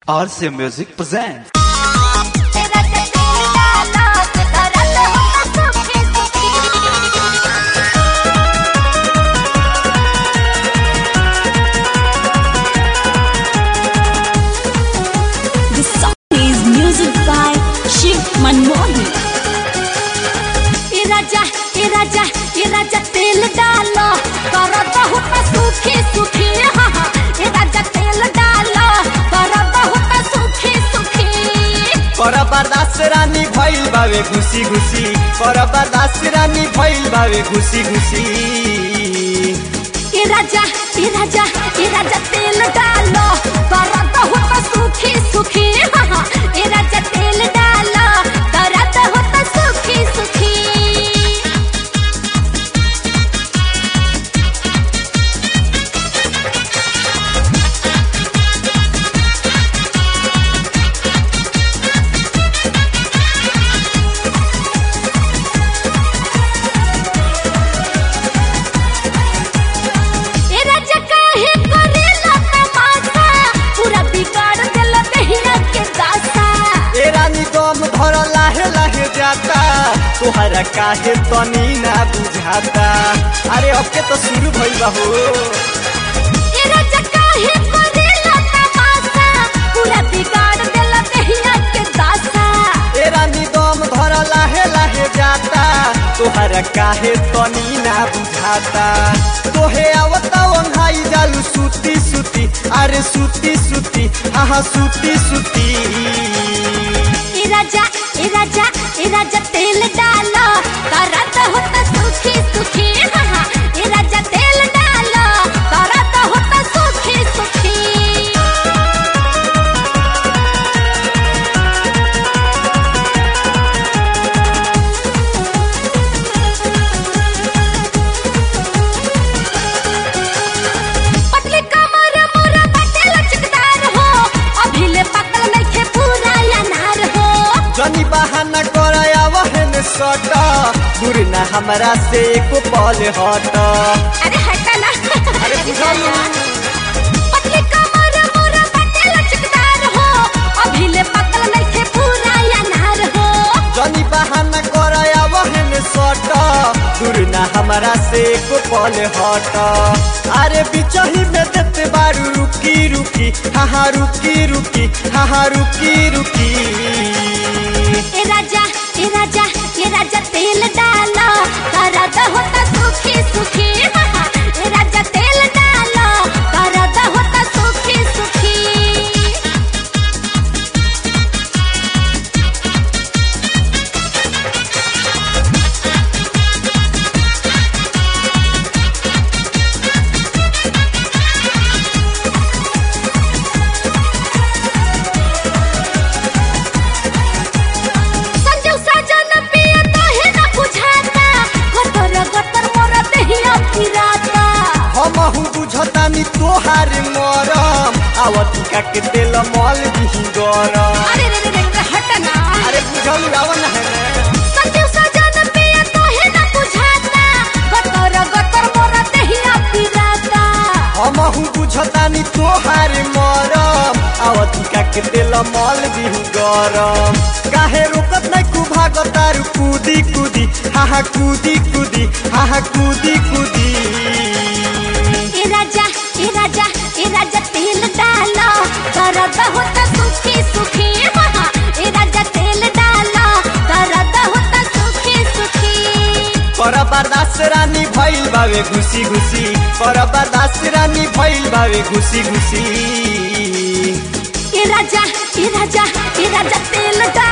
RC Music presents. तेरा चचेरा नाच करत हो सुखी सुखी The song is music by Shiv Manmohan. ए राजा ए राजा ए राजा तेल डालो करत हो सुखी सुखी हाँ हाँ ए राजा तेल डालो करत हो सुखी सुखी कर बर्दाश्त रानी भइल बावे घुसी घुसी कर बर्दाश्त रानी भइल बावे घुसी घुसी ए राजा ए राजा ए राजा तेल डालो करत हो सुखी सुखी हाँ हाँ ए राजा तेल डालो करत हो सुखी सुखी ए राजा काहे करेला तमाशा पूरा बिगाड़ देला दहिया के दासा ए रानी दम धर लाहे लाहे जाता तोहरा काहे तनी ना बुझाता अरे अब के तो शुरू भइल बा हो ए राजा काहे करेला तमाशा पूरा बिगाड़ देला दहिया के दासा ए रानी दम धर लाहे लाहे जाता तोहरा काहे तनी ना बुझाता तोहे आवता वंघाई जालू सुती सुती अरे सुती सुती आहा सुती सुती ए राजा ए राजा ए राजा तेल डालो करत हो त सुखी सुखी हाँ हाँ ए राजा तेल डालो करत हो त सुखी सुखी पतली कमर मोरा बाटे लचकदार हो अभी ले पकल नइखे पूरा अनार हो जनी बहाना कराया वहन सट दूर ना हमरा से एको पल हट अरे हटा ना अरे बुझालू। पतली कमर मोरा बाटे लचकदार हो अभी ले पकल नइखे पूरा अनार हो जनी बहाना कराया वहन सट दूर ना हमरा से एको पल हट अरे बिचही में देते बारू रुकी रुकी हाँ रुकी रुकी हाँ रुकी रुकी ए राजा ए राजा ए राजा तेल डालो करत हो त सुखी सुखी हाँ हाँ ए राजा तेल डालो करत हो त सुखी सुखी संजू सजन पिया काहे न बुझाता गतर गतर मोर देहिया पिराता हमहु बुझतानी तोहार मरम आवतिका के तेल मल दिही गरम अरे रे रे रे रे, हट ना अरे बुझल आवन है संजू सजन पिया काहे न बुझाता गतर गतर मोर देहिया पिराता हमहु बुझतानी तोहार मरम आवतिका के तेल मल दिही गरम काहे रोकत नै कु भागतारु कूदी कूदी हाहा कूदी कूदी हाहा कूदी कूदी ए राजा ए राजा ए राजा तेल डालो करत हो त सुखी सुखी हाँ हाँ ए राजा तेल डालो करत हो त सुखी सुखी कर बर्दाश्त रानी भइल बावे घुसी घुसी कर बर्दाश्त रानी भइल बावे घुसी घुसी ए राजा ए राजा ए राजा तेल डालो